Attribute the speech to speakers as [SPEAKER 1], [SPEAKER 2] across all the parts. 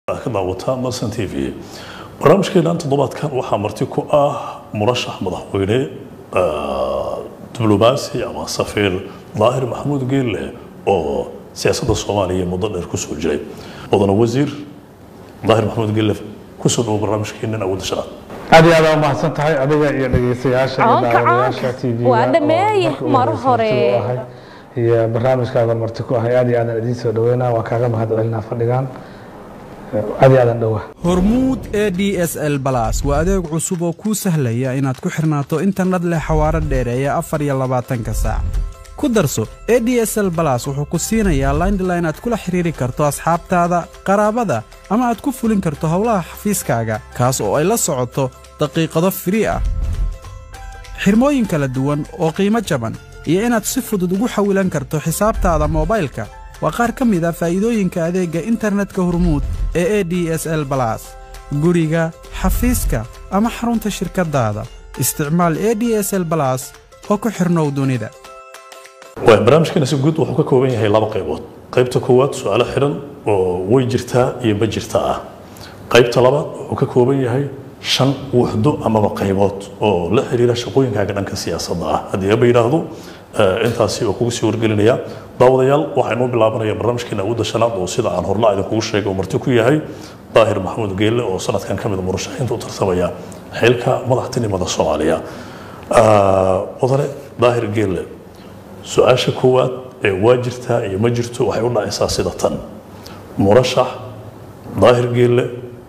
[SPEAKER 1] ka daawataa marsan t v barnaamijkeenan toddobaadkan waxaa marti ku ah murashax madaxweyne diblomaasi ama safiir daahir maxamuud geelle oo siyaasadda soomaaliya muddo dheer kusoo jiray mudana wasiir daahir maxamuud geelle kusoo dhawo barnaamijkeenan awoodda shanaad
[SPEAKER 2] aad iyo aad aa umahadsan tahay adiga iyo dhegeystayaasha iyo
[SPEAKER 3] Caanka,
[SPEAKER 2] daawadayaasha
[SPEAKER 3] caanka.
[SPEAKER 2] tv
[SPEAKER 3] Waa dhameeye mar hore.
[SPEAKER 2] iyo barnaamijkaaga marti ku ahay aad iyo aadaan idiin soo dhaweynaa waa kaaga mahad celinaa fadhigan aad iyo aadaan dhowa
[SPEAKER 4] hormuud e d s l balas waa adeeg cusub oo kuu sahlaya inaad ku xirnaato internet leh xawaaro dheereeya afar iyo labaatanka saac ku darso e d s l balas wuxuu ku siinayaa landline aad kula xiriiri karto asxaabtaada qaraabada ama aad ku fulin karto howlaha xafiiskaaga kaas oo ay la socoto daqiiqado firii ah xirmooyin kala duwan oo qiimo jaban iyo inaad si fudud ugu xawilan karto xisaabtaada moobaylka waa qaar ka mid a faa'iidooyinka adeegga internetka hormuud ee e d s l balas guriga xafiiska ama xarunta shirkaddaada isticmaal e d s l balas oo ku xirnow dunida
[SPEAKER 1] waay barnaamijkeena si guud wuxuu ka kooban yahay laba qaybood qaybta koowaad su-aalo xidhan oo way jirtaa iyo ma jirta ah qaybta labaad wuxuu ka kooban yahay shan wuxdo amaba qaybood oo la xiriira shaqooyinkaaga dhanka siyaasadda ah haddii aba yidhaahdo eh, intaasi oo kugu sii wargelinaya daawadayaal waxaynuu bilaabanaya barnaamijkeena awoodda shanaad oo sida aan horla idinkugu sheegay oo marti ku yahay daahir maxamuud geelle oo sanadkan ka mid a murashaxiinta u tartamaya xilka madaxtinimada soomaaliya Ah, mudane daahir geelle su-aasha koowaad ee waa jirtaa iyo ma jirto waxay u dhacaysaa sida tan murashax daahir geelle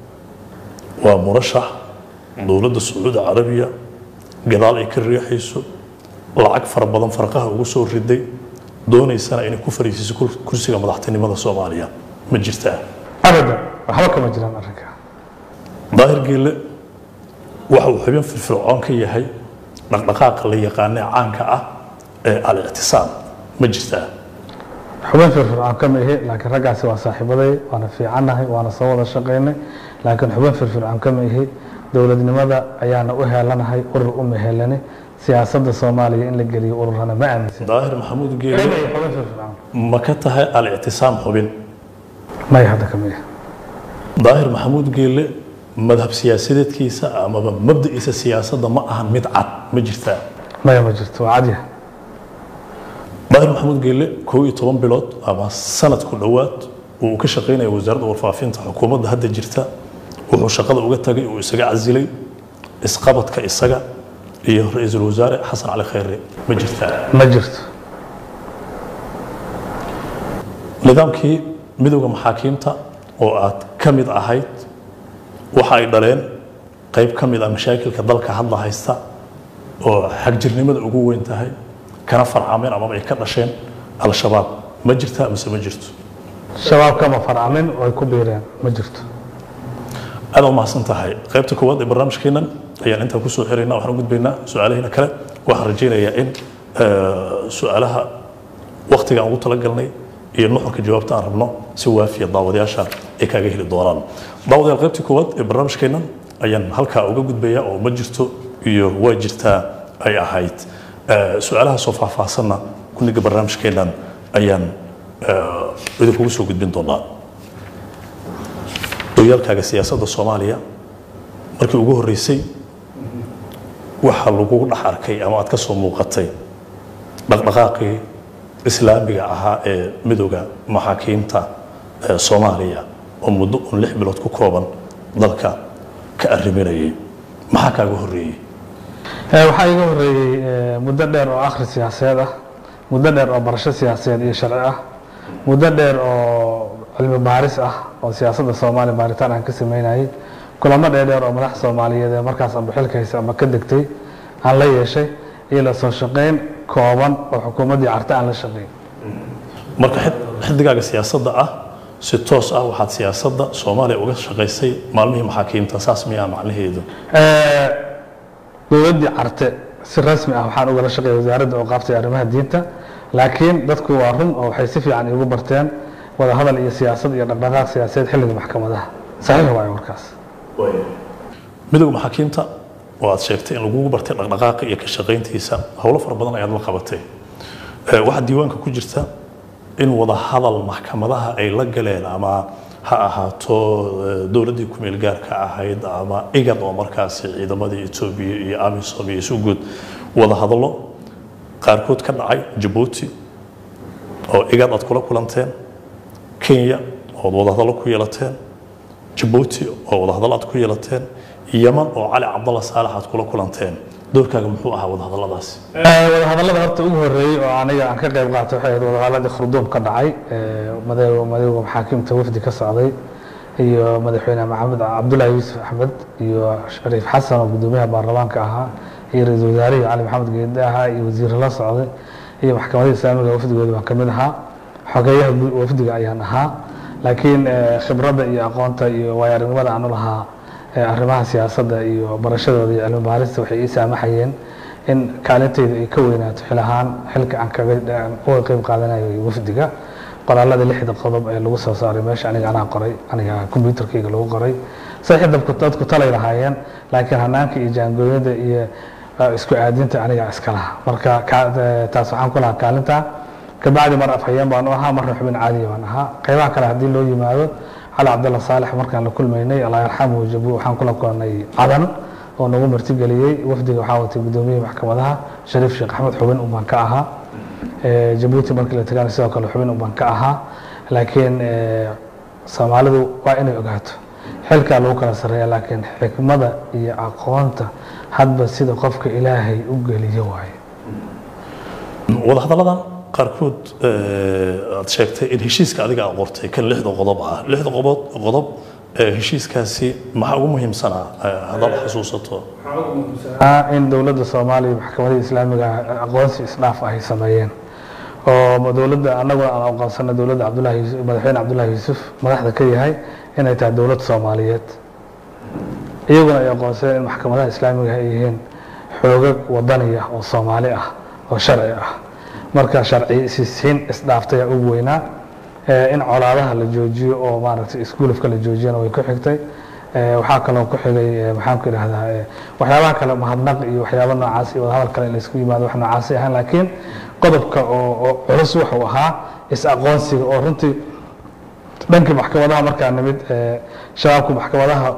[SPEAKER 1] waa murashax dowladda sacuudi carabiya gadaal ay ka riixayso lacag fara badan farqaha ugu soo riday doonaysana inay ku fariisiso kur- kursiga madaxtinimada soomaaliya ma jirtaa
[SPEAKER 2] abadan waxba kama jiraan arrinka
[SPEAKER 1] daahir geelle waxa uu xubin firfircoon ka yahay dhaqdhaqaaqa la yaqaanee caanka ah ee al-ictisaam ma jirtaa
[SPEAKER 2] xubin firfircoon kama ihi laakiin raggaasi waa saaxiibaday waana fiicannahay waana soo wada shaqaynay laakiin xubin firfircoon kama ihi dowladnimada ayaana u heelanahay urur uma helani siyaasadda soomaaliya in la geliyo ururana ma aaminsan
[SPEAKER 1] daahir maxamuud geelle
[SPEAKER 2] Kama ihi xubin firfircoon
[SPEAKER 1] ma ka tahay al-ictisaam xubin
[SPEAKER 2] may hadda kama ihi
[SPEAKER 1] daahir maxamuud geelle madhab siyaasadeedkiisa amaba mabda'iisa siyaasadda ma ahan mid cad ma jirtaa
[SPEAKER 2] maya ma jirto waa cadya
[SPEAKER 1] daahir maxamuud geelle kow iyo toban bilood ama sanad ku dhowaad uu ka shaqaynaya wasaaradda warfaafinta xukuumadda hadda jirta wuxuu shaqada uga tagay uu isaga casilay isqabadka isaga iyo ra-iisul wasaare xasan cali khayre ma jirtaa
[SPEAKER 2] ma jirto
[SPEAKER 1] nidaamkii midowda maxaakiimta oo aad ka mid ahayd waxa ay dhaleen qayb ka mid ah mashaakilka dalka hadda haysta oo xagjirnimada ugu weyn tahay kana farcameen amaba ay ka dhasheen al-shabaab ma jirtaa mise ma jirto
[SPEAKER 2] shabaab kama farcamin way ku biireen ma jirto
[SPEAKER 1] aad u mahadsan tahay qaybta koowaad ee barnaamijkeennan ayaan intaa kusoo xiraynaa waxaan u gudbaynaa su-aalahiina kale waxaan rajaynayaa in eh, su-aalaha waktiga aan ugu talagalnay iyo nuxurka jawaabta aan rabno si waafiya daawadayaasha ay kaaga heli doonaan daawadayaal qaybtii koowaad ee barnaamijkeennan ayaan halkaa uga gudbayaa oo ma jirto iyo waa jirtaa ay ahayd Eh, su-aalaha soo faahfaahsanna kuniga barnaamijkeennan ayaan eh, idinkugu soo gudbin doonaa horyaalkaaga siyaasadda soomaaliya markii ugu horreysay waxaa lagugu dhex arkay ama aad ka soo muuqatay dhaqdhaqaaqii islaamiga ahaa ee midowda maxaakiimta ee soomaaliya oo muddo un lix bilood ku kooban dalka ka arriminayay maxaa kaaga horreeyey
[SPEAKER 2] Eh, waxaa iga horeeyey eh, muddo dheer oo akhri siyaasadeed ah muddo dheer oo barasho siyaasadeed iyo sharci ah muddo dheer oo cilmi baaris ah oo siyaasadda soomaaliya baaritaan aan ka sameynayay kulamo dheerdheer oo madax soomaaliyeed ee markaas amba xilka haysa ama ka degtay aan la yeeshay iyo la soo shaqayn kooban oo xukuumaddii carta aan la shaqayn
[SPEAKER 1] marka xid- xiddigaaga siyaasadda ah si toos ah waxaad siyaasadda soomaaliya uga shaqaysay maalmihii maxaakiimta saas miyaa macnaheedu
[SPEAKER 2] Eh, dowladdii carte si rasmi ah waxaan ugala shaqeeya wasaaradda oo qaabtay arrimaha diinta laakiin dadku waa run oo waxay si fiican iigu barteen wada hadal iyo siyaasad iyo dhaqdhaqaaq siyaasadeed xilliga maxkamadaha saxiix waayo warkaas
[SPEAKER 1] midowda maxaakiimta oo aad sheegtay in lagugu bartay dhaqdhaqaaqa iyo ka shaqayntiisa howlo fara badan ayaad la qabatay Eh, waxaa diiwaanka ku jirta in wada hadal maxkamadaha ay la galeen ama ha ahaato eh, dowladdii ku-meel gaarka ahayd ama igad oo markaasi ciidamadii etoobiya iyo amisom iyo isuguud wada hadallo qaarkood ka dhacay jabuuti oo igad aad kula kulanteen kenya ood wadahadallo ku yeelateen jabuuti oo wadahadallo aad ku yeelateen yaman oo cali cabdalla saalax aad kula kulanteen doorkaaga muxuu ahaa wadahadalladaasi
[SPEAKER 2] wadahadallada horta ugu horreeyey oo aniga aan ka qayb qaatay waxay ahayd wadahadalladii khurduum ka dhacay ee madaxweyne madowga maxaakiimta wafdi ka socday iyo madaxweyne maxamed cabdullaahi yuusuf axmed iyo shariif xasan oo guddoomiyaha baarlamaanka ahaa iyo ra-iisul wasaarihii cali maxamed geede ahaa iyo wasiirro la socday iyo maxkamadda islaamiga wafdigooda baan ka mid ahaa xogeeyaha gu- wafdiga ayaan ahaa laakiin eh, khibradda iyo aqoonta iyo waayo aragnimada aan u lahaa eh, arrimaha siyaasadda iyo barashadooda iyo cilmi baarista waxay ii saamaxayeen in kaalintayda ay ka weynaato xil ahaan xilka aan kaga aan uga qayb qaadanayo wafdiga qoraalada lixda qodob ee lagu soo saaray meesha aniga anaa qoray aniga kombyuutarkayga lagu qoray saxii dadku dadku talay lahaayeen laakiin hanaanka iyo jaangooyada iyo eh, isku aadinta aniga iska laha marka ka- eh, taas waxaan ku lahaa kaalinta kabacdi mar afhayeen baan u ahaa marna xubin caadiya baan ahaa qaybaha kale haddii loo yimaado cali cabdalla saalex markaan la kulmaynay allah yarxamu jabu waxaan kula kulannay cadan oo nagu martigeliyey wafdiga waxaa watay guddoomiyaha maxkamadaha shariif sheekh axmed xubin un baan ka ahaa Eh, jabuuti markii la tagana sidoo kale xubin un baan ka ahaa laakiin eh, soomaalidu waa inay ogaato xilkaa lagu kala sarreeya laakiin xikmada iyo aqoonta hadba sida qofka ilaahay u geliyo waaye
[SPEAKER 1] wadahadalladan qaarkood eh, aad sheegtay in heshiiska adiga aad qortay kan lixda qodob ah lixda qodob qodob eh, heshiiskaasi maxaa ugu muhiimsanaa eh, haddaad xasuusato
[SPEAKER 2] Ah, in dowladda soomaaliya iyo maxkamadda islaamiga ah aqoonsi isdhaaf ay sameeyeen oo dowladda annaguna aan aqoonsana dowladda cabdullahi yuusuf madaxweyne cabdullahi yuusuf madaxda ka yahay inay tahay dowlad soomaaliyeed iyaguna ay aqoonsadeen in maxkamadaha islaamiga ay yihiin xoogag wadani ah oo soomaali ah oo sharci ah marka sharci isiin isdhaaftay ugu weynaa Eh, in colaadaha la joojiyo oo maaragtay iskuulafka la joojiyana way ku xigtay Eh, waxaa kaloo ku xigay eh, maxaan ku idhahdaa eh, waxyaabaha kale mahadnaq iyo waxyaaba noocaas iyo wadahadal kale in laysku yimaado wax noocaasay ahaan laakiin qodobka oo oo culus wuxuu ahaa is-aqoonsiga oo runtii dhankii maxkamadaha markaa nimid eh, shabaabku maxkamadaha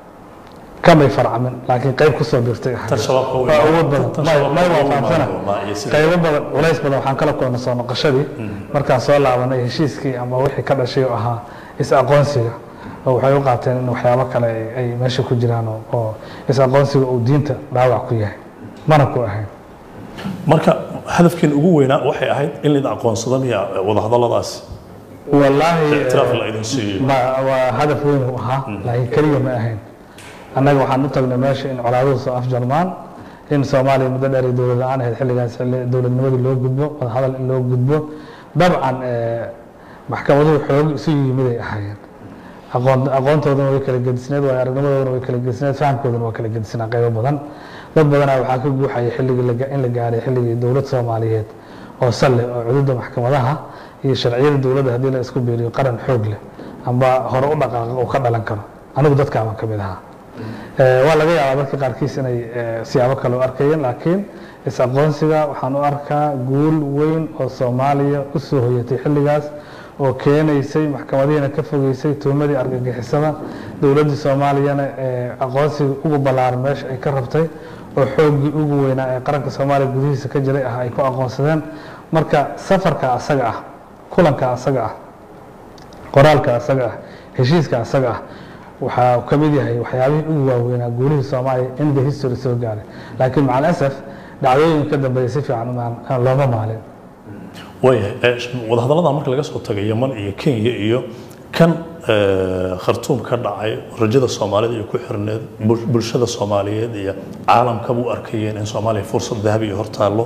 [SPEAKER 2] kamay farcamin laakiin qayb kusoo birtay ahayd.
[SPEAKER 1] Tan shabaabka way-
[SPEAKER 2] Waa awood badan
[SPEAKER 1] tan
[SPEAKER 2] may
[SPEAKER 1] shabaabka
[SPEAKER 2] may
[SPEAKER 1] way
[SPEAKER 2] waa fahamsana
[SPEAKER 1] imaadeen, iyo sida-
[SPEAKER 2] qaybo badan culays badan waxaan kala kulnay soo noqoshadii markaan soo laabanay heshiiskii ama wixii ka dhashay oo ahaa is-aqoonsiga oo waxay u qaateen in waxyaabo kale ay- ay meesha ku jiraan oo- oo is-aqoonsiga uu diinta dhaawac ku yahay mana ku ahayn
[SPEAKER 1] marka hadafkiin ugu weynaa waxay ahayd in laydin aqoonsado miya eh, wadahadalladaasi
[SPEAKER 2] wallaahi
[SPEAKER 1] ictiraaf la idin siiyo
[SPEAKER 2] ma- waa hadaf weyn uu ahaa laakiin keliya ma ahayn annaga waxaan u tagnay meesha in colaaduhu soo afjarmaan in soomaaliya muddo dheer ay dowlad la-aan ahayd xilligaas xilli dowladnimadii loo gudbo wadahadal in loo gudbo dabcan eh, maxkamaduhu xoog isu yimiday ahaayeen aqoon aqoontoodana way kala gedisneed waayo aragnimadoodana way kala gedisneed fahamkoodana waa kala gedisnaa qaybo badan dad badanaa waxaa ka guuxaya xilligii la ga- in la gaaray xilligii dowlad soomaaliyeed oo salle oo cududa maxkamadaha iyo sharciyada dowladda haddii la isku biiriyo qaran xoog leh amba hore u dhaqaaqa uu ka dhalan karo anigu dadkaabaan ka mid ahaa Eh, waa laga yaabaa dadka qaarkiis inay eh, siyaabo kale u arkayeen laakiin is-aqoonsiga waxaan u arkaa guul weyn oo soomaaliya u soo hoyatay xilligaas oo keenaysay maxkamadihiina ka fogeysay tuhmadii argagixisada dowladdii soomaaliyana ee aqoonsiga ugu ballaaran meesha ay ka rabtay oo xooggii ugu weynaa ee qaranka soomaaliya gudihiisa ka jiray ah ay ku aqoonsadeen marka safarka asaga ah kulanka asaga ah qoraalka asaga ah heshiiska asaga ah waxaa uu ka mid yahay waxyaabihii ugu waaweynaa guulihii soomaaliya in the history soo gaaray laakiin macal asaf dhacdooyin ka dambeeya si fiican umaan- aan looma maalin
[SPEAKER 1] waayahay eh, wadahadalladan marka laga soo tagay yaman iyo kenya iyo kan eh, khartuum ka dhacay rajada soomaalida iyo ku xirneed bul- bulshada soomaaliyeed iyo caalamkaba u arkayeen in soomaaliya fursad dahabi iyo hortaallo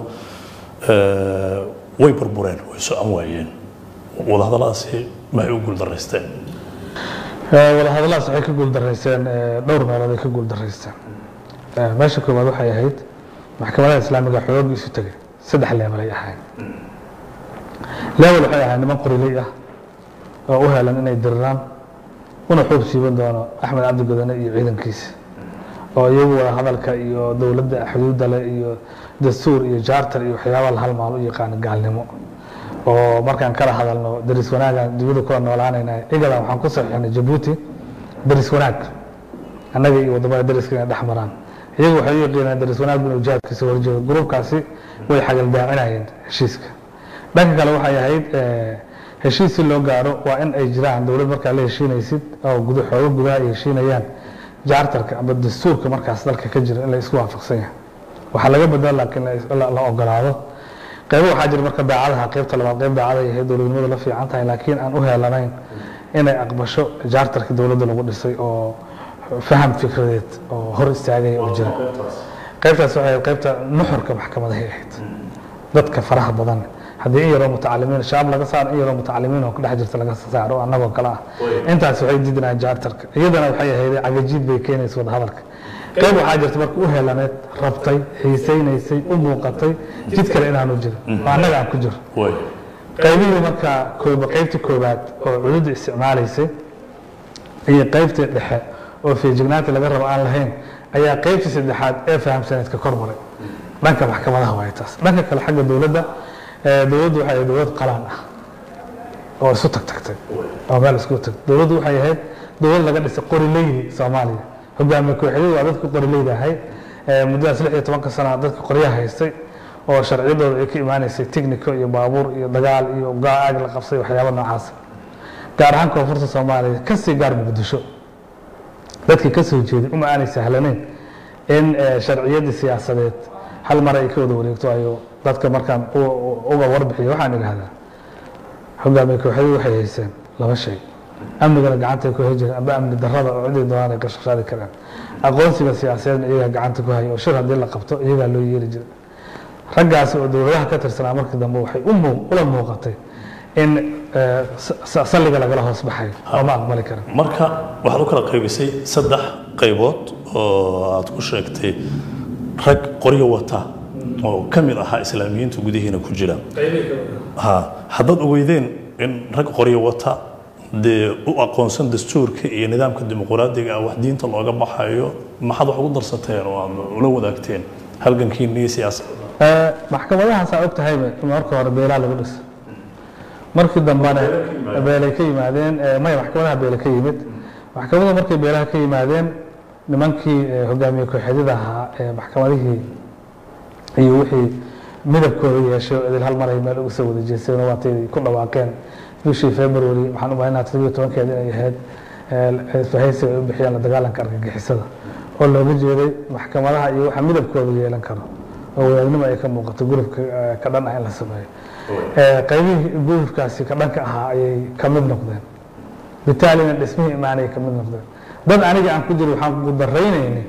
[SPEAKER 1] eh, way burbureen way socon waayeen wadahadalladaasi maxay u guuldaraysteen
[SPEAKER 2] Eh, wadahadalladaas waxay ka guuldarayseen eh, dhowr meelood ay ka guuldaraysteen Eh, meesha koowaad waxay ahayd maxkamadaha islaamiga xoog isu tegay saddex leebel ay ahayd leebel waxay ahayd niman qoriley ah oo u helan inay diriraan una xoog siiban doono axmed cabdi godane iyo ciidankiisa oo iyagu wada hadalka iyo dowladda xuduudda leh iyo dastuur iyo jaartar iyo waxyaabaha la halmaal u yaqaano gaalnimo oo markaan kala hadalno daris wanaagaan dibada kula noolaanayna igadan waxaan ku saxiixnay jabuuti daris wanaag annaga iyo wadamada dariska inay dhex maraan iyagu waxay u yaqiinaan daris wanaag inuu jihaadkiisa horjeedo gruubkaasi way xagaldaacinayeen heshiiska dhanka kale waxay ahayd eh, heshiis si loo gaaro waa in ay jiraan dowlad markaa la heshiinaysid oo guda xoogo gudaha ay heshiinayaan jaartarka ama dastuurka markaas dalka ka jira in la isku waafaqsan yahay waxaa laga badala laakiin la is- la la ogolaado qaybo waxaa jira marka daacadaha qaybta labaad qayb daacada ay ahayd dowladnimadu la fiican tahay laakiin aan u heelanayn inay aqbasho jaartarka dowladda lagu dhisay oo faham fikradeed oo hor istaagaya oo jira qaybtaas waxay ahayd qaybta nuxurka maxkamadahay ahayd dadka faraha badan haddii in yaroo mutacalimiin shabaab laga saaro in yaroo mutacalimiin oo ku dhex jirta laga saaro annagoo kale ah intaas waxay diidinayaan jaartarka iyadana waxay ahayd cagajiid bay keenaysa wada hadalka qayb waxaa jirta marka u helaneed rabtay xiisaynaysay u muuqatay jid kale inaanu jirin oo annaga aan ku jiro
[SPEAKER 1] way
[SPEAKER 2] qaybihii markaa kooba qaybtii koowaad oo cududda isticmaalaysay iyo qaybtii dhexe oo feejignaanta laga rabo aan lahayn ayaa qaybtii saddexaad ee fahamsaneed ka kor maray dhanka maxkamadaha waay taas dhanka kale xagga dowladda eh, dowladdu waxay ahayd dowlad qalaan ah oo isu tag tagtay oo meel isku tag dowladdu waxay ahayd dowlad laga dhisay qorileydi soomaaliya hogaamiye kooxyadu waa dadka qorileyda ahayd Eh, muddadaas lix iyo tobanka sana dadka qoryaha haystay oo sharciyadooda ay ka imaanaysay technico iyo baabuur iyo dagaal iyo gaag la qabsay waxyaabo noocaas gaar ahaan koonfurta soomaaliya kasii gaar muqdisho dadkii ka soo jeeday uma aanay sahlanayn in eh, sharciyadii siyaasadeed hal mar ay ka wada wareegto ayo dadka markaan u- u- uga warbixiyo waxaan idhahdaa hogaamiye kooxyadu waxay hayseen laba shay amnigana gacanta ay ku hay jireen amba amni darrada oo ciday doonaan ay ka shaqshaadi karaan aqoonsiga siyaasadeedna iyagaa gacanta ku haya oo shir haddii la qabto iyagaa loo yeeli jiray raggaasi oo dowladaha ka tirsanaa markii dambe waxay u muu- ula muuqatay in eh, sa- sa- salliga lagala hoos baxayo oo ma aqbali karin
[SPEAKER 1] marka waxaad u kala qaybisay saddex qaybood oo aad ku sheegtay rag qoryo wata oo ka mid ahaa islaamiyiinta gudihiina ku jira ha haddaad ogeydeen in rag qoryo wata dee u aqoonsan dastuurka iyo nidaamka dimuqraadiga ah wax diinta looga baxayo maxaad wax ugu darsateen oo aad ula wadaagteen halgankiinii siyaasad
[SPEAKER 2] Eh, maxkamadahaasaa og tahayba in marka hore beelaa lagu dhiso markii dambena beelay ka yimaadeen eh, maya maxkamadaha beele ka yimid maxkamada markay beelaha ka yimaadeen nimankii eh, hogaamiye kooxeedyada ahaa ee maxkamadihii iyo wixii midabkooda yeeshay oo idil hal mar ay meel uga soo wada jeesteen oo waatay ku dhawaaqeen bishii february waxaan u malaynaa toddobiyo tobankeeda inay ahayd eh, isbahaysiga ay u bixiyeen la dagaalanka argagixisada oo looga jeeday maxkamadaha iyo waxa midabkooda yeelan karo oo wadaadnimo ay ka muuqato gurubka eh, ka dhan ah in la sameeyo Eh, qaybihii gurubkaasi ka dhanka ahaa ayay ka mid noqdeen bitaalina dhismihii imaanay ka mid noqdeen dad aniga aan ku jiro waxaan ku daraynayni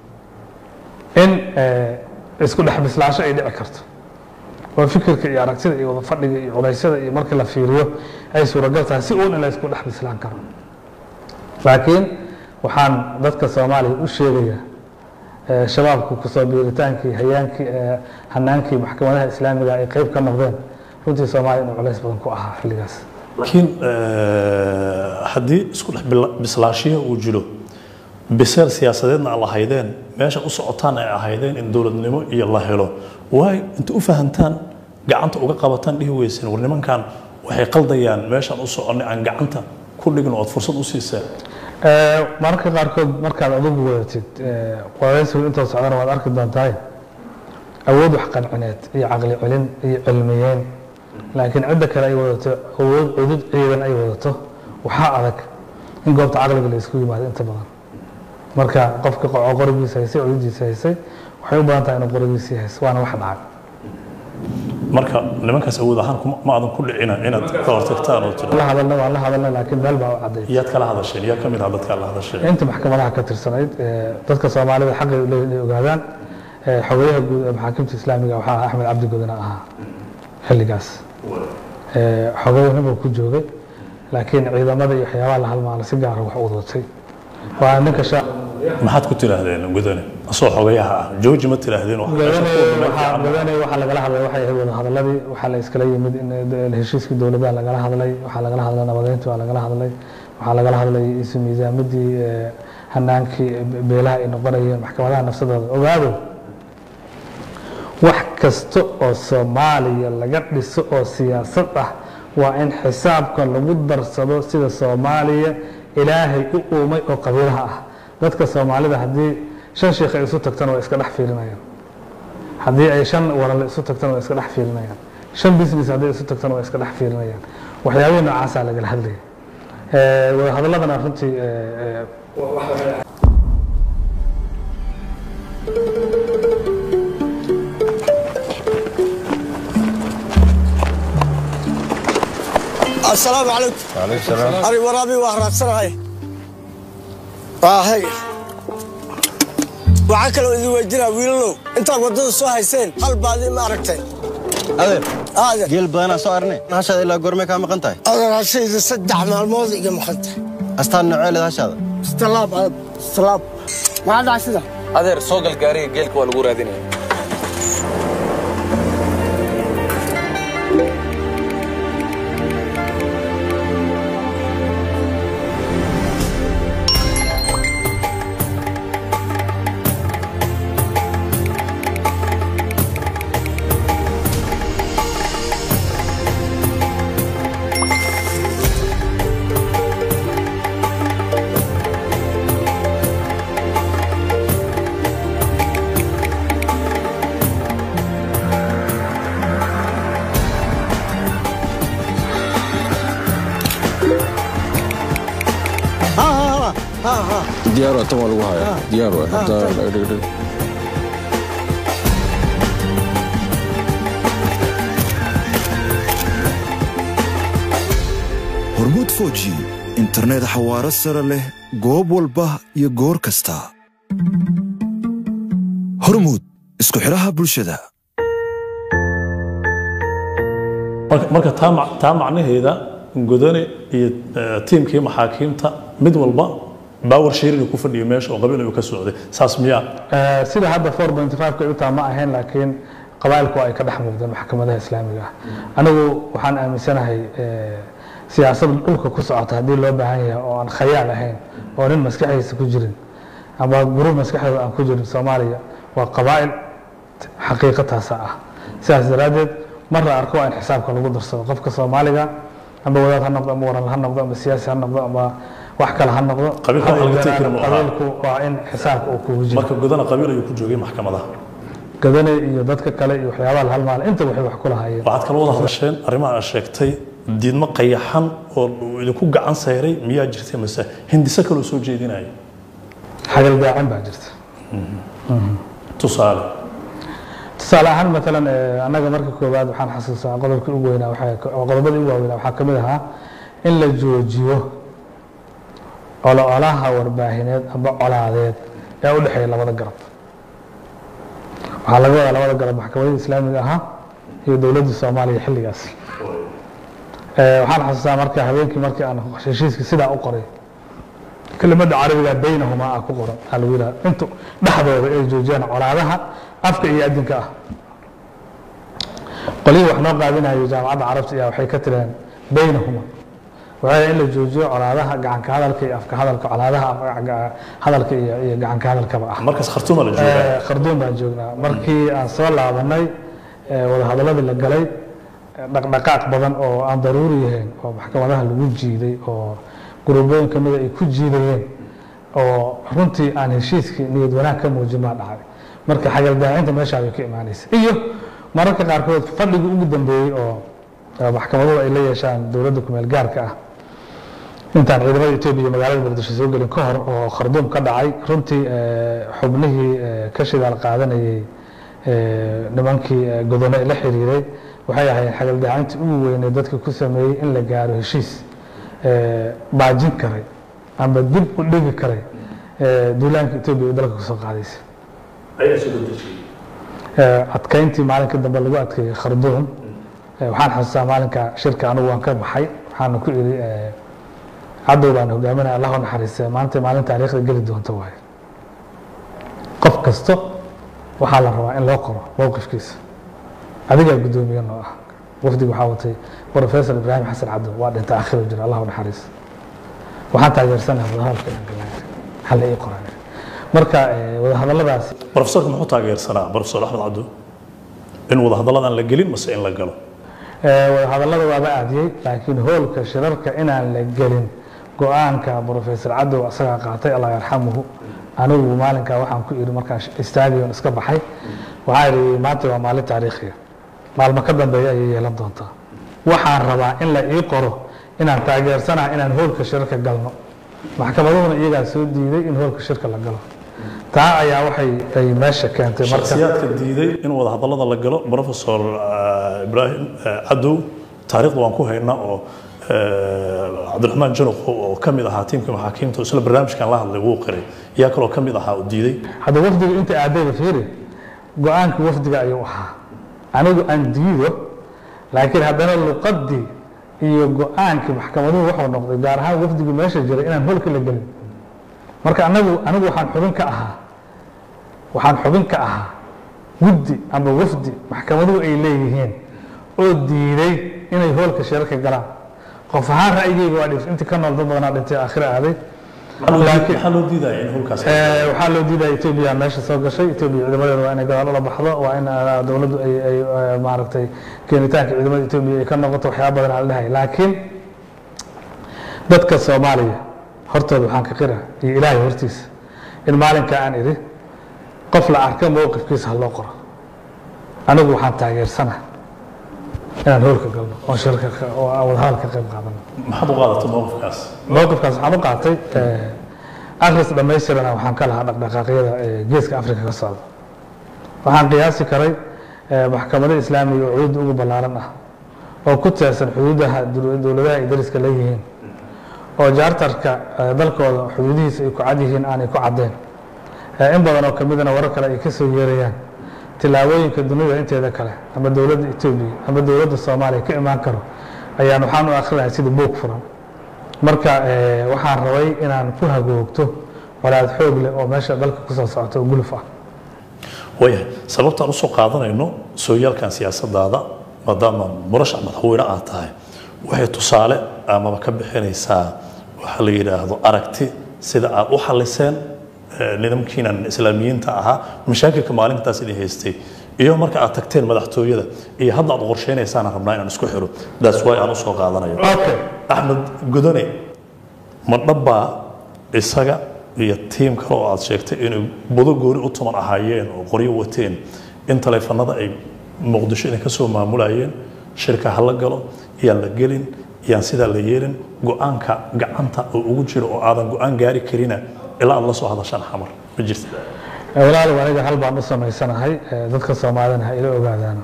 [SPEAKER 2] in eh, isku dhex bislaasho ay dhici karto oo fikirka iyo aragtida iyo wada fadhiga iyo culeysyada iyo markii la fiiriyo ay suuragal tahay si uun in la isku dhex bislaan karo laakiin waxaan dadka soomaaliya u sheegayaa eh, shabaabku kusoo biiritaankii hayaankii eh, hanaankii maxkamadaha islaamiga ay qayb ka noqdeen runtii soomaaliya inuu culays badan ku ahaa xilligaas
[SPEAKER 1] laakiin haddii isku dhex bila- bislaashiya uu jiro biseel siyaasadeedna aan lahaydeen meesha u socotaan ay ahaydeen in dowladnimo iyo la helo waay inta u fahantaan gacanta uga qabataan dhihi weyseen war nimankan waxay qaldayaan meeshaan u soconnay aan gacanta ku dhigin oo aad fursad u siiseen
[SPEAKER 2] Eh, mararka qaarkood markaad adugu wadatid eh, wareysigu intoo socdana waad arki doontaa awood wax qancineed iyo caqli celin iyo cilmiyeyn laakiin cidda kale ay wadato awood cudud ciidan ay wadato waxaa adag in goobta caqliga la isku yimaado inta badan marka qofka qo- qorigiisa haysay cududiisa haysay waxay u badan tahay inuu qorigiisii hayso waana wax dhacay
[SPEAKER 1] marka nimankaas awood ahaan kuma- ma aadan ku dhicina inaad ka hortagtaan oo tiro
[SPEAKER 2] la hadalna waan la hadalna laakiin meel baa u cadday
[SPEAKER 1] yaad kala hadasheen yaa ka mid ah dadkaa la hadasheen
[SPEAKER 2] inta maxkamadaha ka tirsanayd eh, dadka soomaalida xaqay u leeyihin inay ogaadaan eh, xogeyaha guud ee maxaakimta islaamiga waxaa ahaa axmed cabdi godina ahaa xilligaas Eh, xogeyahan buu ku joogay laakiin ciidamada iyo waxyaabaha la halmaala si gaara wax u wadatay waa ninka sha
[SPEAKER 1] maxaad ku tidhaahdeen gudane asoo xogayaha ah jooji ma tidhaahdeen wax meesha ku wada meel fiican.
[SPEAKER 2] godane waxaa lagala hadlay waxay ahayd wada hadaladii waxaa la iskala yimid in eh, heshiiskii dowladaha lagala hadlay waxaa lagala hadlay nabadeyntii waa lagala hadlay waxaa lagala hadlay isu miisaamadii eh, hanaankii eh, beelaha ay noqonayeen maxkamadaha nafsadooda ogaado wax kasta oo soomaaliya laga dhiso oo siyaasad ah waa in xisaabka lagu darsado sida soomaaliya ilaahay u uumay oo qabiilaha ah dadka soomaalida haddii shan sheikh ay isu tagtana waa iska dhex fiirinayaan haddii ay shan walale isu tagtana waa iska dhex fiirinayaan shan business hadday isu tagtana waa iska dhex fiirinayaan waxyaabihii noocaasaa lagala hadlaya wadahadaladana runtii
[SPEAKER 5] asalaamu calaykum ari waraabi waa raadsanahay hay waxaa kaloo idin weydinaa wiilalow intaad waddada soo hayseen hal baadi ma aragteen
[SPEAKER 6] adeer
[SPEAKER 5] adeer
[SPEAKER 6] geel badanaa soo aragnay hashaada ilaa goormee kaa maqan tahay
[SPEAKER 5] adeer hashayda saddex maalmood iga maqan tahay
[SPEAKER 6] astaan noceeled hashaada
[SPEAKER 5] istalaab aad istalaab maxaa dhacay sida
[SPEAKER 7] adeer soo gal gaariga geelka waa lagu raadinaya
[SPEAKER 8] diyaar waa tan waa lagu hayaa diyaar waa hadda dhigdhig
[SPEAKER 9] hormuud foji internet xawaaro sare leh goob walba iyo goor kasta hormuud isku xidhaha bulshada
[SPEAKER 1] marka marka taa mac- taa macnaheeda godane iyo eh, tiimkii maxaakiimta mid walba baawar shirin ku fadhiyo meesha oo qabiil ayuu ka socday saas miyaa
[SPEAKER 2] Eh, sida hadda 4.5 ka utaa ma ahayn laakiin qabaa'ilku ay ka dhex muuqdeen maxkamadaha islaamiga ah anigu waxaan aaminsanahay eh, siyaasad dhulka ku socota haddii loo baahan yahay oo aan khayaal ahayn oo nin maskaxdiisa ku jirin ama gurub maskaxdooda aan ku jirin soomaaliya waa qabaa'il xaqiiqo taasa ah sidaas daraaddeed mar la arko waa in xisaabka lagu darsado qofka soomaaliga ama wadaad ha noqdo ama waran ha noqdo ama siyaasi ha noqdo ama wax kale ha noqdo
[SPEAKER 1] Qabiilka
[SPEAKER 2] Ha
[SPEAKER 1] wax laga tegi karo
[SPEAKER 2] ogaadaan
[SPEAKER 1] ma aha.
[SPEAKER 2] qabiilku waa in xisaabka uu kugu jiro
[SPEAKER 1] marka godana qabiil ayuu ku joogay maxkamadaha
[SPEAKER 2] gadane iyo dadka kale iyo waxyaabaha la halmaala inta waxay wax ku lahaayeen
[SPEAKER 1] waxaad kala wada hadasheen arrimaha aad sheegtay diidmo qayaxan oo uu idinku gacan sayray miyaa jirtay mase hindise kaloo soo jeedinaya
[SPEAKER 2] xagal daacin baa jirta
[SPEAKER 1] tusaale
[SPEAKER 2] tusaale ahaan maalan eh, annaga marka koowaad waxaan xasuustaa qodobkii ugu weynaa waxaa- oo qodobadii ugu waaweynaa waxaa ka mid ahaa in la joojiyo ololaha warbaahineed ama colaadeed ee u dhexeeya labada garab waxaa laga wadaa labada garab maxkamadda islaamiga ahaa iyo dowladda soomaaliya xilligaas Eh, waxaan xasuustaa marka habeenkii markii aan heshiiskii sidaa u qoray kelimada carabiga baynahumaa ah ku qoran aa lagu yidhaha intu dhexdooda ay joojiyaan colaadaha afka iyo adinka ah qolihii wax noo qaadinayo jaamacadda carabta ayaa waxay ka tireen baynahuma waxay in la joojiyo colaadaha gacanka hadalka iyo afka hadalka colaadaha afka- hadalka iyo iyo gacanka hadalkaba ah
[SPEAKER 1] markaas khartuuma la joogaa
[SPEAKER 2] Eh, kharduum baan joognaa markii aan soo laabanay eh, wadahadaladii la galay eh, dhaqdhaqaaq badan oo aan daruuri yahayn oo maxkamadaha lagu jiiday oo guruubooyin ka mida ay ku jiidayeen oo runtii aan heshiiskii niyad wanaag ka muujin baa dhacay marka xagaldaacinta meeshaa bay ka imaanaysa iyo mararka qaarkood fadhigii ugu dambeeyey oo eh, maxkamaduhu ay la yeeshaan dowladda kumeel gaarka ah intaan ciidamada etoobiya magaalada muqdisho soo gelin ka hor oo kharduum ka dhacay runtii eh, xubnihii eh, ka shidaal qaadanayay eh, nimankii eh, godone la xiriiray waxay ahayd xagaldaacintii ugu weynee dadka ku sameeyey in la gaaro heshiis eh, baajin karay ama dib u dhigi karay eh, duulaanka etoobiya ee dalka kusoo qaadaysa
[SPEAKER 1] ayaa soo dejiyey
[SPEAKER 2] Eh, adkayntii maalinka dambe lagu adkeeyey kharduum eh, waxaan xasuustaa maalinka shirka anigu waan ka baxay waxaana ku iri eh, cadow baan hogaaminaya allah u naxariistay maanta maalin taariikhda geli doonta waaye qof kasto waxaa la rabaa in loo qoro mowqifkiisa adigaa guddoomiye noo ah wafdiga waxaa watay professor ibraahim xasan cadow waa dhintay akhiro jira allah u naxariista waxaan taageersanahay wadahadalka inaan galnaa hal ii qoran marka eh, wadahadalladaasi
[SPEAKER 1] profesorka muxuu taageersanaa profesor axmed cabdo in wadahadalladan la gelin mase in la galo
[SPEAKER 2] wadahadallada waaba aadiyey laakiin hoolka shirarka inaan la gelin go-aanka professor cadow asagaa qaatay allah yarxamuhu anigu maalinkaa waxaan ku iri markaan istaadion iska baxay waxaa idhi maanta waa maalin taariikhiya maalmo ka dambeeya ayay yeelan doontaa waxaan rabaa in la ii qoro inaan taageersanaha inaan hoolka shirarka galno maxkamaduhuna iyagaa soo diiday in hoolka shirka la galo taa ayaa waxay ay meesha keentay marka
[SPEAKER 1] shakhsiyaadka diiday in wadahadallada la galo professor ibraahim cadow taariikhda waan ku haynaa oo cabdiraxmaan januq oo ka mid ahaa tiimka maxaakiimta isla barnaamijkan la hadlay wuu qiray yaa kaloo ka mid ahaa oo diiday
[SPEAKER 2] hadda wafdiga inta aadayba fiiri go-aanka wafdiga ayuu ahaa anigu aan diido laakiin haddana luqadii iyo go-aankii maxkamaduhu wuxuu noqday gaar ahaan wafdigii meesha jiray inaan holka la gelin marka anagu anigu waxaan xubin ka ahaa waxaan xubin ka ahaa guddi ama wafdi maxkamaduhu ay leeyihiin oo diiday inay hoolka shirarka galaan qof ahaan ra'yigeyga waa dhif intii ka nool dad badanaa dhintay aakhira aaday
[SPEAKER 1] maxaa loo diidaya in holkaas
[SPEAKER 2] waxaa loo diidaya etoobiya meesha soo gashay etoobiya ciidamadeeda waa inay gadaal ula baxdo waa in dowladdu ay ay maaragtay keenitaanka ciidamada etoobiya ay ka noqoto waxyaaba badan aan dhahay laakiin dadka soomaaliya hortooda waxaan ka qira iyo ilaahay hortiisa in maalinka aan idhi qof la arka mowqifkiisa ha loo qoro anigu waxaan taageersana inaan hoolka galno oo shirka oo aan wadahadal ka qayb qaadano
[SPEAKER 1] maxaad u qaadatay mowqifkaas
[SPEAKER 2] mowqifkaas waxaan u qaatay akhris dhammaystirana waxaan ka lahaa dhaqdhaqaaqyada geeska afrika ka socda waxaan qiyaasi karay maxkamado islaamiga oo cuudda ugu ballaaran ah oo ku teersan xuduudaha dowladaha ay dariska leeyihiin oo jaartarka dalkooda xuduudihiisa ay ku cad yihiin aanay ku caddeen in badan oo kamidana warar kale ay ka soo yeerayaan tilaabooyinka dunida inteeda kale ama dowladda etoobiya ama dowladda soomaaliya ka imaan karo ayaan waxaan u akhrinahay sida buug furan marka waxaan rabay inaan ku hagoogto colaad xoog leh oo meesha dalka kusoo socota oo guluf ah
[SPEAKER 1] waayahay sababtaan usoo qaadanayno sooyaalkan siyaasadaada maadaama murashac madaxweyne aad tahay waxay tusaale amaba ka bixinaysaa waxa la yidhaahdo aragti sida aad u xaliseen nidaamkiinan islaamiyiinta ahaa mashaakilka maalintaas idin haystay iyo marka aad tagteen madaxtooyada iyo hadda aad qorsheynaysaan rabnaa inaan isku xiro that's why aan usoo qaadanayo axmed gudane ma dhabbaa isaga iyo tiim kale oo aad sheegtay inay budo gooni u tuman ahaayeen oo qoryo wateen in taleefanada ay muqdisho idinka soo maamulayeen shirka ha la galo iyaan la gelin iyaan sidaa la yeelin go-aanka gacanta oo ugu jiro oo aadan go-aan gaari karina ilaa aad la soo hadashaan xamar ma jirta
[SPEAKER 2] walaalow aniga hal baan u samaysanahay dadka soomaalina ha ila ogaadaan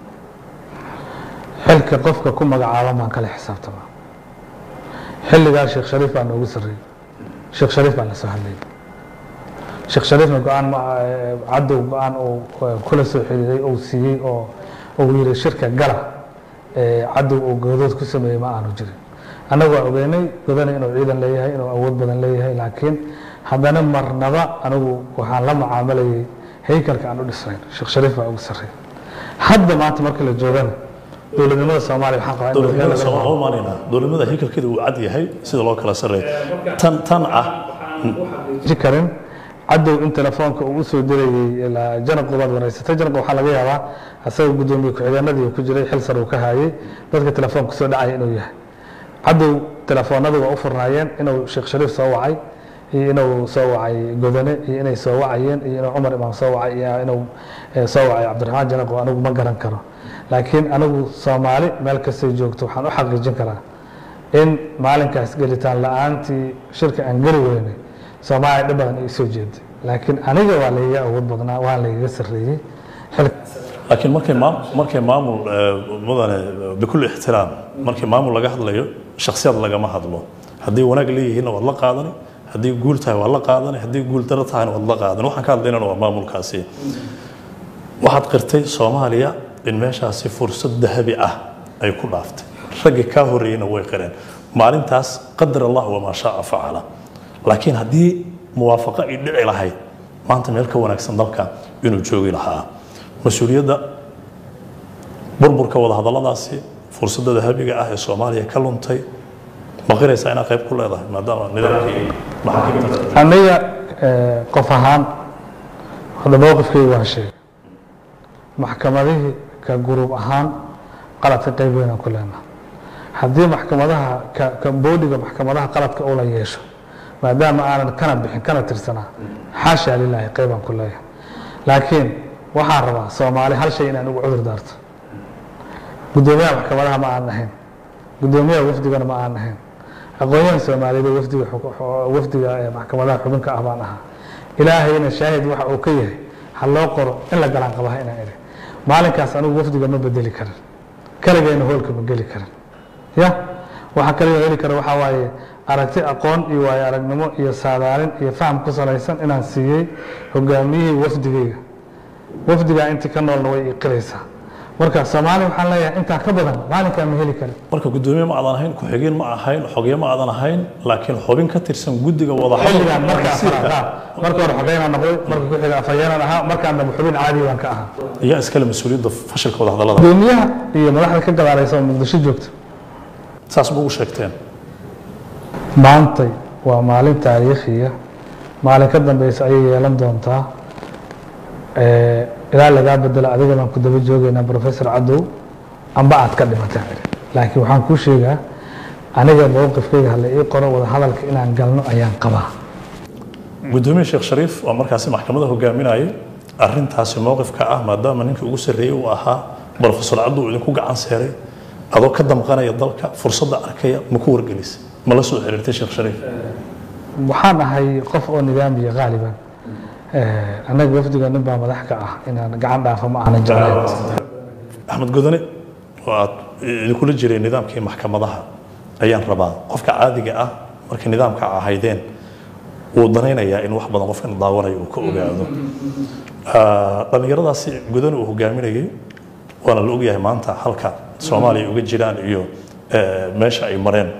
[SPEAKER 2] xilka qofka ku magacaaban baan kala xisaabtamaa xilligaa sheekh shariif baa noogu sarreeyey sheekh shariif baan la soo hadlayay sheekh shariifna go-aan cadow go-aan uu kula soo xiriiray uu siiyey oo uu yiri shirka gala cadow uu goodood ku sameeyey ma aanu jirin annagu waa ogeynay godana inuu ciidan leeyahay inuu awood badan leeyahay laakiin haddana marnaba anigu waxaan la mucaamalayay haykalka aan u dhisnayn sheekh shariif baa ugu sarreeyay hadda maanta marka la joogana dowladnimada soomaaliya waxaan qabaa in
[SPEAKER 1] dowladnimada soomaaliya u maanayna dowladnimada haykalkeeda uu cad yahay sida loo kala sarreeyo tan tan ah
[SPEAKER 2] ji karin cadow in telefoonka uu usoo dirayey janaqu baad wareysatay janaq waxaa laga yaabaa asaga guddoomiye ku-xigeenadii uu ku jiray xil sar uu ka hayay dadka telefoonka soo dhacaya inuu yahay cadow telefoonadu waa u furnaayeen inuu sheekh shariif soo wacay iyo inuu soo wacay godane iyo inay soo wacayeen iyo inuu cumar imaam soo wacay iyo inuu soo wacay cabdiraxmaan janaq oo anigu ma garan karo laakiin anigu soomaali meel kastay joogto waxaan u xaqiijin karaa in maalinkaas gelitaan la-aantii shirka aan geli weynay soomaaliya dhib badan ay soo jeeday laakiin aniga waa layga awood badnaa waa laygaga sarreeyey
[SPEAKER 1] laakiin markay maam markay maamul mudane bikulli ixtiraam markii maamul laga hadlayo shakhsiyad lagama hadlo haddii wanaag leeyihiinna waad la qaadani haddii guul tahay waad la qaadani haddii guul daro tahayna waad la qaadani waxaan ka hadlaynana waa maamulkaasi waxaad qirtay soomaaliya in meeshaasi fursad dahabi ah ay ku dhaaftay raggii kaa horreeyeyna way qireen maalintaas qadar allah wamaa shaaa facala laakiin haddii muwaafaqo ay dhici lahayd maanta meel ka wanaagsan dalka inuu joogi lahaa mas-uuliyadda burburka wadahadalladaasi fursadda dahabiga ah ee soomaaliya ka luntay ma qiraysaa inaad qayb ku leedahay maadaama nidaamkii maxaakiimta
[SPEAKER 2] aniga qof ahaan hadda mowqifkayga waan sheegay maxkamadihii ka guruub ahaan qaladka qayb weyn aan ku leenahay haddii maxkamadaha ka ka boodiga maxkamadaha qaladka ula yeesho maadaama aanan kana bixin kana tirsanaa xaasha lilaahi qaybaan ku leeyahay laakiin waxaan rabaa soomaali hal shay inaan ugu cudur daarto guddoomiyaha maxkamadaha ma aan ahayn guddoomiyaha wafdigana ma aan ahayn aqoonyahan soomaaliyeed ee wafdiga xuk- wafdiga ee maxkamadaha xubinka ah baan ahaa ilaahayna shaahid waxa uu ka yahay ha loo qoro in la galaan qabaha inaan idhi maalinkaas anigu wafdiga ma bedeli karin kaligeena hoolka ma geli karin ya waxa kaliya heli kara waxaa waaye aragti aqoon iyo waayo aragnimo iyo saadaalin iyo faham ku salaysan inaan siiyey hogaamiyihii wafdigayga wafdigaa intii ka noolna way iqiraysaa marka soomaali waxaan leeyahay intaa ka badan maalinkaa ma heli karin
[SPEAKER 1] marka guddoomiye ma aadan ahayn ku-xigeen ma ahayn xogye ma aadan ahayn laakiin xubin ka tirsan guddiga
[SPEAKER 2] xilligaan marka
[SPEAKER 1] wadahadalka
[SPEAKER 2] afaraad ah marka hore xogeynaan noqday marka ku xiga afhayeenaan ahaa markaan dambe xubin caadi baan ka ahaa
[SPEAKER 1] ayaa iskale mas-uuliyadda fashilka wadahadallada
[SPEAKER 2] gudoomiyaha iyo madaxda ka gadaalaysa oo muqdisho joogta
[SPEAKER 1] saas ma ugu sheegteen
[SPEAKER 2] maantay waa maalin taariikhiya maalin ka dambeysa ayay yeelan doontaa Eh, ilaa lagaa bedelo adiga baan ku daba joogaynaa professor cadow amba aad ka dhimataan idhi laakiin waxaan kuu sheegaa aniga mowqifkayga hala ii qoro wada hadalka inaan galno ayaan qabaa
[SPEAKER 1] gudoomiye sheekh shariif oo markaasi maxkamada hogaaminayay arintaasi mowqifka ah maadaama ninkii ugu sarreeyey uu ahaa brofesor cabdu uu idinku gacan seeray adoo ka damqanaya dalka fursadda arkaya ma ku wargelisay ma la soo xiriirtay sheekh shariif
[SPEAKER 2] waxaan ahay qof oo nidaamiya qaaliban Eh, annaga wafdiga nin baa madax ka ah inaan gacan dhaafo ma aanan jeclayn
[SPEAKER 1] axmed godane oo aad idinkula jiray nidaamkii maxkamadaha ayaan rabaa qofka caadiga ah markii nidaamka ahaydeen wuu danaynayaa in wax badan qofkan daawanayo uu ka ogaado Ah, dhallinyaradaasi godane uu hogaaminayay waana la ogyahay maanta halka soomaaliya uga jiraan iyo eh, meesha ay mareen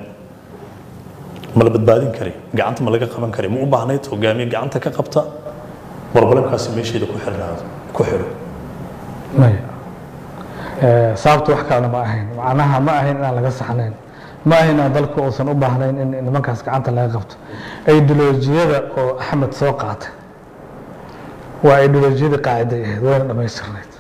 [SPEAKER 1] ma la badbaadin kari gacanta ma laga qaban kari ma u baahnayd hogaamiye gacanta ka qabta barbalemkaasi meesheeda ku xirnaado ku xiro
[SPEAKER 2] maya Eh, sababta wax kalena ma ahayn macnaha ma ahayn inaan laga saxnayn ma ahayn inaan dalku uusan u baahnayn in in nimankaas gacanta laga qabto ideolojiyada oo axmed soo qaatay waa ideolojiyadii qaaciday ahayd wayna dhammaystirnayd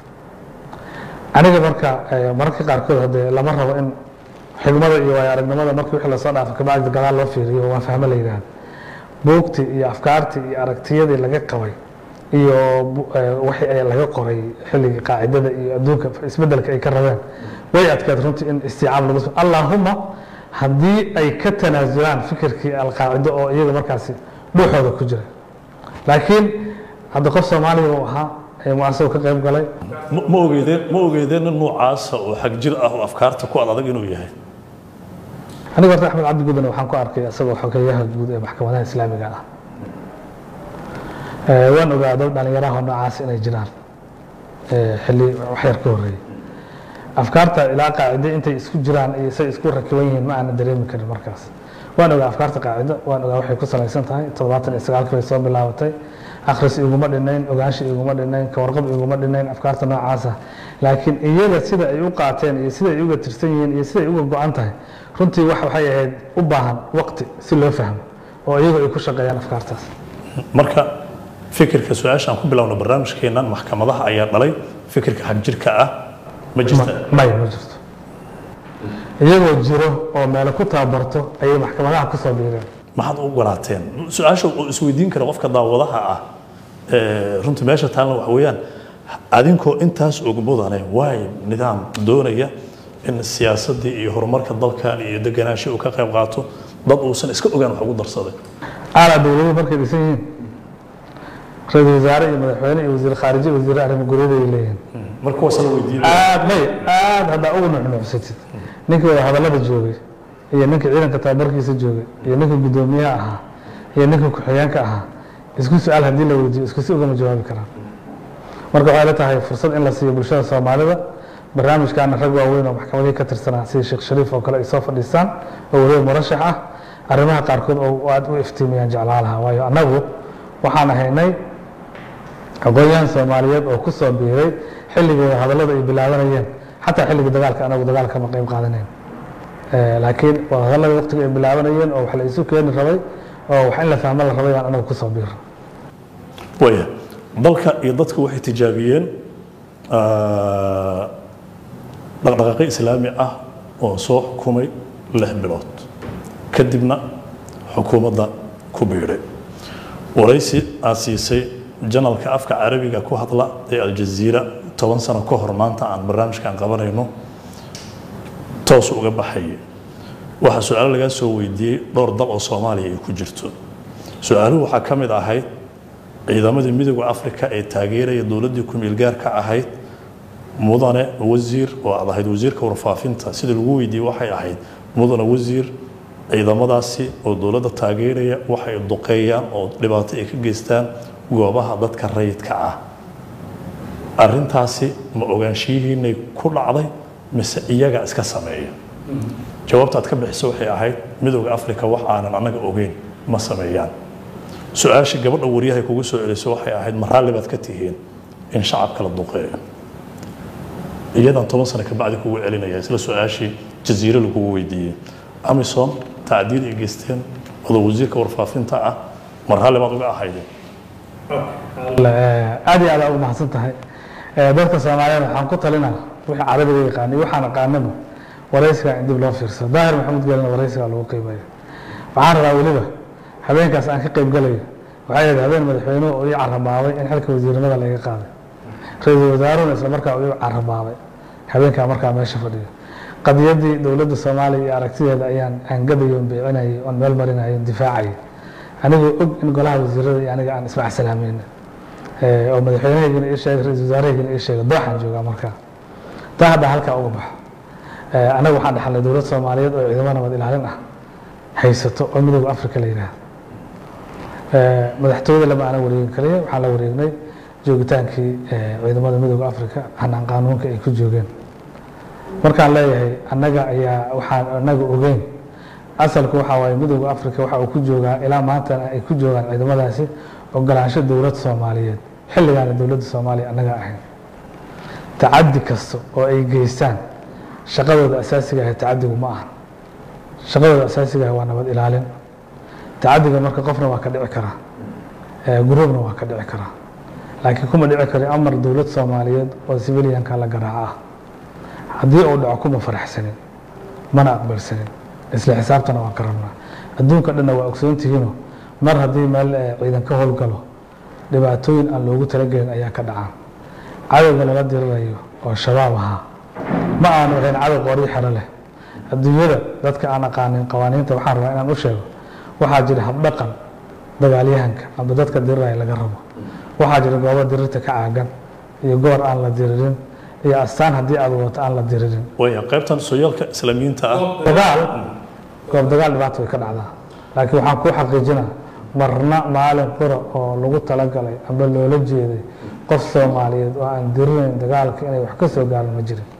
[SPEAKER 2] aniga marka eh, mararka qaarkood haddee lama rabo in xigmada iyo waayo aragnimada markii wixii lasoo dhaafo kabacdi gadaal loo fiiriyo waa fahmo la yidhaahdo buugtii iyo afkaartii iyo aragtiyadii laga qabay iyo bu- eh, wixii ay laga qoray xilligii qaacidada iyo adduunka isbedelka ay ka rabeen way adkayd runtii in istiicaab lagu soo allaahuma haddii ay ka tanaasulaan fikirkii alqaacido oo iyaga markaasi dhuuxooda ku jira laakiin hadda qof soomaaliya uu ahaa ee muasoo ka qayb galay
[SPEAKER 1] ma ma ogeydeen ma ogeydeen nin noocaasa oo xag jir ah oo afkaarta ku ad adag inuu yahay
[SPEAKER 2] aniga horta axmed cabdi gudane waxaan ku arkay isagoo xogeeyaha guud ee maxkamadaha islaamiga ah Eh, waan ogaado dhalinyaraha noocaas inay jiraan eh, xilli waxyar ka horreeyey afkaarta ilaa qaacide intay isku jiraan iyo say isku rakiban yihiin ma aanan dareemi karin markaas waan ogaa afkaarta qaacido waan ogaa waxay ku salaysan tahay toddobaatan iyo sagaalkii bay soo bilaabatay akhris iguma dhinayn ogaansha iguma dhinayn kawarqab iguma dhinayn afkaarta noocaasa laakiin iyaga sida ay u qaateen iyo sida ay uga tirsan yihiin iyo sida ay uga go-an tahay runtii wax waxay ahayd u baahan waqti si loo fahmo oo iyagu ay ku shaqeeyaan afkaartaas
[SPEAKER 1] marka fikirka su-aashaan ku bilowna barnaamijkeennan maxkamadaha ayaa dhalay fikirka xag jirka ah ma jirta
[SPEAKER 2] maya ma jirto iyagoo jiro oo meelo ku tababarto ayay maxkamadaha ku soo biireen
[SPEAKER 1] maxaad u ogolaateen su-aasha uu isweydiin kara qofka daawadaha ah ee, runtii meesha taalna waxa weeyaan adinkoo intaas og mudane waay nidaam doonaya in siyaasaddii iyo horumarka dalkan iyo deganaansho uu ka qayb qaato dad uusan iska ogaan wax ugu darsaday
[SPEAKER 2] aalaa dowladuhu markay dhisan yihiin ra-iisul wasaare iyo madaxweyne iyo wasiir khaariji iyo wasiir arrimo guryada ay leeyihiin
[SPEAKER 1] marka kuwaasa la weydiinaya
[SPEAKER 2] aad may aad haddaa ugu nuxnuxsatid ninkii wada hadallada joogay iyo ninkii ciidanka tababarkiisa joogay iyo ninkii guddoomiyaha ahaa iyo ninkii ku-xigeenka ahaa isku su-aal haddii la weydiiyo isku si ugama jawaabi karaan marka waxay la tahay fursad in la siiyo bulshada soomaalida barnaamijkaana rag waaweyn oo maxkamadihii ka tirsanaa sida sheekh shariif oo kale ay soo fadhiistaan oo weliba murashax ah arrimaha qaarkood oo aad u iftiimiyaan jeclaa lahaa waayo annagu waxaan ahaynay aqoon-yahan soomaaliyeed oo ku soo biiray xilligii wada hadallada ay bilaabanayeen xataa xilligii dagaalka anagu dagaalka ma qayb qaadanayn Eh, laakiin wada hadallada waqtiga ay bilaabanayeen oo wax la isu keeni rabay oo wax in la fahmo la rabay aan anagu ku soo biiray
[SPEAKER 1] waya dalka iyo dadku waxay tijaabiyeen ah, dhaqdhaqaaqyo islaami ah oo soo xukumay lix bilood kadibna xukuumadda ku biidhay waraysi aad siisay janalka afka carabiga ku hadla ee aljaziira toban sano ka hor maanta aan barnaamijkan qabanayno toos uga baxayay waxaa su-aalo lagaa soo weydiiyey dhowr dal oo soomaaliya ay ku jirto su-aaluhu waxaa ka mid ahayd ciidamadii midooda afrika ee taageeraya dowladdii ku-meelgaarka ahayd mudane wasiir oo aad ahayd wasiirka warfaafinta sida lagu weydiiyey waxay ahayd mudane wasiir ciidamadaasi oo dowladda taageeraya waxay duqeeyaan oo dhibaato ay ka geystaan goobaha dadka rayidka ah arintaasi ma ogaanshiyihiinay ku dhacday mise iyaga iska sameeya jawaabta aad ka bixiso waxay ahayd midooda afrika wax aanan annaga ogeyn ma sameeyaan su-aasha gabadha waryahay kugu soo celiso waxay ahayd ma raalli baad ka tihiin in shacabka la duqeeyo iyadan toban sano kabacdi kugu celinaya isla su-aashii jaziiro lagugu weydiiyey amisom tacdiid ay geysteen wada wasiirka warfaafinta ah ma raalli baad uga ahaydeen
[SPEAKER 2] aad iyo aad aa u mahadsan tahay dadka soomaaliyeed waxaan ku talinaa wixii carabiga yaqaanay waxaan aqaanaba waraysiga in dib loo fiirsado daahir maxamed gelina waraysiga lagu qiimeeyo waxaan rabaa weliba habeenkaas aan ka qayb galayo waxay ahayd habeen madaxweynuhu uu ii caramaabay in xilka wasiirnimada laga qaaday ra-iisul wasaaruhuna isla markaa uu ii caramaabay habeenkaa markaa meesha fadhiyo qadiyadii dowladda soomaaliya iyo aragtideeda ayaan aangadayo beecinayay oon meel marinayo difaacayay anigoo og in golaha wasiirada iyo aniga aan ismac salaamayna oo madaxweynahaygina ii sheegay ra-isul wasaarahaygina ii sheegay dooxaan joogaa markaa taa hadda halkaa uga baxo annaga waxaan dhexalnay dowlad soomaaliyeed oo ciidamo nabad ilaalin ah haysato oo midooda afrika la yidhaahdo madaxtooyada lama aanan wareegin kaliya waxaan la wareegnay joogitaankii ciidamada midooda afrika hanaan qaanuunka ay ku joogeen markaan leeyahay annaga ayaa waxaan annaga ogeyn asalku waxaa waaye midooda afrika waxa uu ku joogaa ilaa maantana ay ku joogaan ciidamadaasi ogolaansho dowlad soomaaliyeed xilligaana dowladda soomaaliya annaga ahayn tacadi kasta oo ay geystaan shaqadooda asaasiga ah tacadigu ma ahan shaqadooda asaasiga ah waa nabad ilaalin tacadiga marka qofna waa ka dhici karaa guruubna waa ka dhici karaa laakiin kuma dhici karo amar dowlad soomaaliyeed oo civilianka la garaaca ah haddii uu dhaco kuma faraxsanin mana aqbalsanin isla xisaabtana waan ka rabnaa adduunka dhanna waa ogsoontihiino mar haddii meel ciidan ka howlgalo dhibaatooyin aan loogu talagelin ayaa ka dhacaan cadowga lala dirirayo oo shabaab ahaa ma aanu ahayn cadow qorii xero leh adduunyada dadka aan aqaanin qawaaniinta waxaan rabaa inaan u sheego waxaa jira habdhaqan dagaalyahanka amba dadka diriraya laga rabo waxaa jira goobo dirirta ka caagan iyo goor aan la diririn iyo astaan haddii aad wadato aan la diririn
[SPEAKER 1] waya qaybtan sooyaalka islaamiyiinta ah
[SPEAKER 2] dagaal goob dagaal dhibaata way ka dhacdaa laakiin waxaan kuu xaqiijinaa marna maalin qura oo lagu talagalay amba loola jeeday qof soomaaliyeed oo aan dirinayn dagaalka inay wax ka soo gaaran ma jirin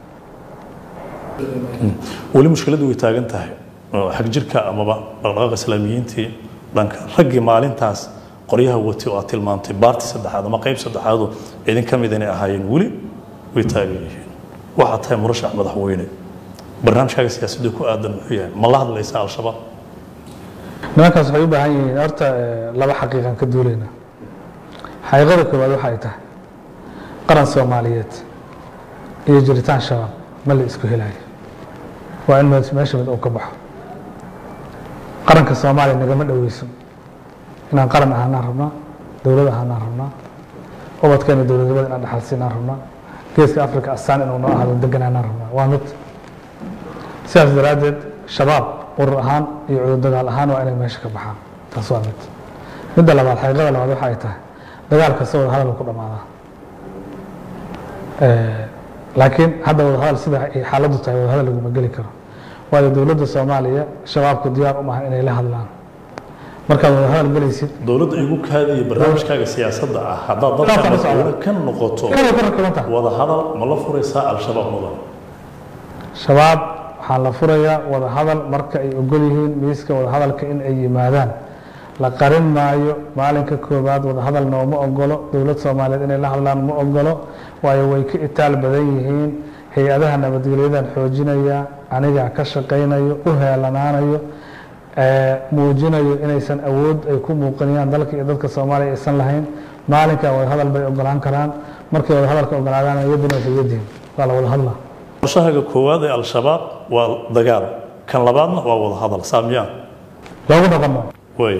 [SPEAKER 1] weli mushkiladdu way taagan tahay oo xag jirka amaba dhaqdhaqaaqa islaamiyiintii dhanka raggii maalintaas qoryaha watay oo aad tilmaantay baarti saddexaad ama qayb saddexaadu idin ka mid inay ahaayeen weli way taagan yihiin waxaa tahay murashax madaxweyne barnaamijkaaga siyaasadda ku aadan muxuu yahay ma la hadlaysa al-shabaab
[SPEAKER 2] nimankaas waxay u baahan yihiin horta laba xaqiiqan ka duulayna xaqiiqada koowaad waxay tahay qaran soomaaliyeed iyo jiritaan shabaab ma la isku helayo waa in meesha mid uu ka baxo qaranka soomaaliya nagama dhoweyso inaan qaran ahaanaan rabnaa dowlad ahaanaan rabnaa ubadkeena dowladnimada inaan dhaxalsiinaan rabnaa geeska africa astaan inuu noo ahaado deganaanaan rabnaa waa mid sidaas daraaddeed shabaab urur ahaan iyo cudur dagaal ahaan waa inay meesha ka baxaan taas waa mid midda labaad xaqiiqada labaad waxa ay tahay dagaal kasta wada hadal ku dhammaadaa laakiin hadda wada hadal sida ay xaaladdu tahay wada hadal laguma geli karo waayo dowladda soomaaliya shabaabku diyaar u maahan inay la hadlaan markaad wada hadal gelaysid
[SPEAKER 1] dowladda igu kaadaya barnaamijkaaga siyaasadda ah haddaad dadka madaxweyne ka noqoto
[SPEAKER 2] Kanay ku rakibantahay.
[SPEAKER 1] wada hadal ma la furaysaa al-shabaab mudan
[SPEAKER 2] shabaab waxaa la furayaa wada hadal marka ay ogol yihiin miiska wada hadalka in ay yimaadaan la qarin maayo maalinka koowaad wada hadal nooma ogolo dowlad soomaaliyeed inay la hadlaan ma ogolo waayo way ka itaal badan yihiin hay-adaha nabadgelyadan xoojinaya anigaa ka shaqaynayo u heelanaanayo ee, muujinayo inaysan awood ay ku muuqanayaan dalka iyo dadka soomaaliya aysan lahayn maalinkaa wada hadal bay ogolaan karaan markay wada hadalka ogolaadaan yaduna fi yadihim waa la wada hadlaa
[SPEAKER 1] qorshahaga koowaad ee al-shabaab waa dagaal kan labaadna waa wada hadal saamiyaan
[SPEAKER 2] loogu dhaqamo
[SPEAKER 1] way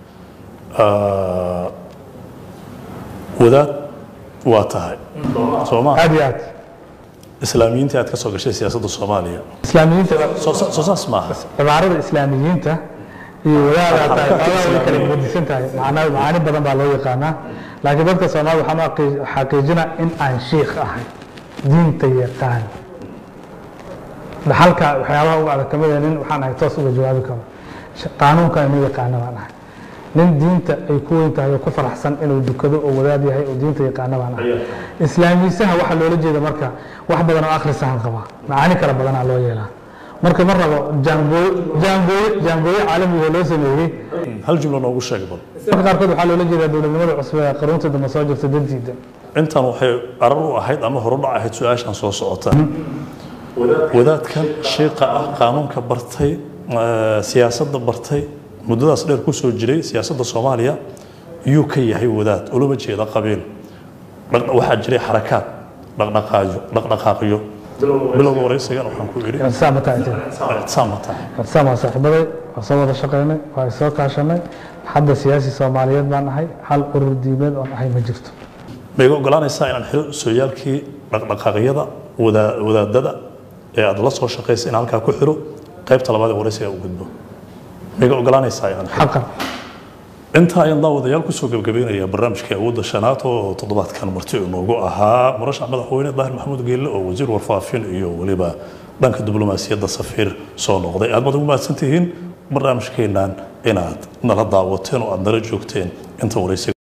[SPEAKER 1] wadaad waa tahay soo ma
[SPEAKER 2] aad iyo aad
[SPEAKER 1] islaamiyiinta aad ka soo gashay siyaasadda soomaaliya
[SPEAKER 2] islaamiyiinta
[SPEAKER 1] soo soo saas maaha
[SPEAKER 2] cibaarada islaamiyiinta iyo wadaada tahay xoolaha way kala gedisan tahay macna macaani badan baa loo yaqaanaa laakiin dadka soomaalida waxaan u xaqii- xaqiijinaa in aan shiikh ahay diinta yaqaan dhaxalka waxyaabaha ugu adag kamid ah nin waxaan ahay toos uga jawaabi karo Sh- qaanuunka inu yaqaana baan ahay nin diinta ay ku weyn tahay oo ku faraxsan inuu dukado oo wadaad yahay oo diinta yaqaana baan ahay islaamiisaha waxaa loola jeeda marka wax badan oo akhrisahan qaba macaani kala badanaa loo yeelaa marka ma rabo jaangooyo jaangooyo jaangooyo caalamiga oo loo sameeyey
[SPEAKER 1] hal jumlo noogu sheeg bal
[SPEAKER 2] marka qaarkood waxaa loola jeedaa dowladnimada cusub ee qaruunta dambe soo jirta dantiida
[SPEAKER 1] intan waxay arar u ahayd ama horudhac ahayd su-aashan soo socota wadaadkan shiiqa ah qaanuunka bartay eh, siyaasadda bartay muddadaas dheer ku soo jiray siyaasadda soomaaliya yuu ka yahay wadaad ulama jeeda qabiil Dhaq- waxaa jiray xarakaad dhaqdhaqaayo dhaqdhaqaaqyo bilowga waraysigan waxaan ku idhi
[SPEAKER 2] ictisaam ma tahay
[SPEAKER 1] ictisaam ma tahay
[SPEAKER 2] ictisaam waa saaxiibaday waa soo wada shaqaynay waa soo kaashanay hadda siyaasi soomaaliyeed baan ahay hal urur diimeed oon ahay ma jirto
[SPEAKER 1] ma iga ogolaanaysaa inaan xiro sooyaalkii dhaqdhaqaaqyada wadaa- wadaadada ee aad la soo shaqaysay in halkaa ku xiro qaybta labaad ee waraysiga u gudbo ma iga ogolaanaysaa inaan xiro
[SPEAKER 2] xaqan
[SPEAKER 1] intaa ayaan daawadayaal kusoo gebagabeynaya barnaamijkii awoodda shanaad oo toddobaadkan marti inoogu ahaa murashax madaxweyne daahir maxamuud geelle oo wasiir warfaafin iyo weliba dhanka diblomaasiyadda safiir soo noqday aad baad ugu mahadsantihiin barnaamijkeennan inaad nala daawateen oo aad nala joogteen inta waraysiga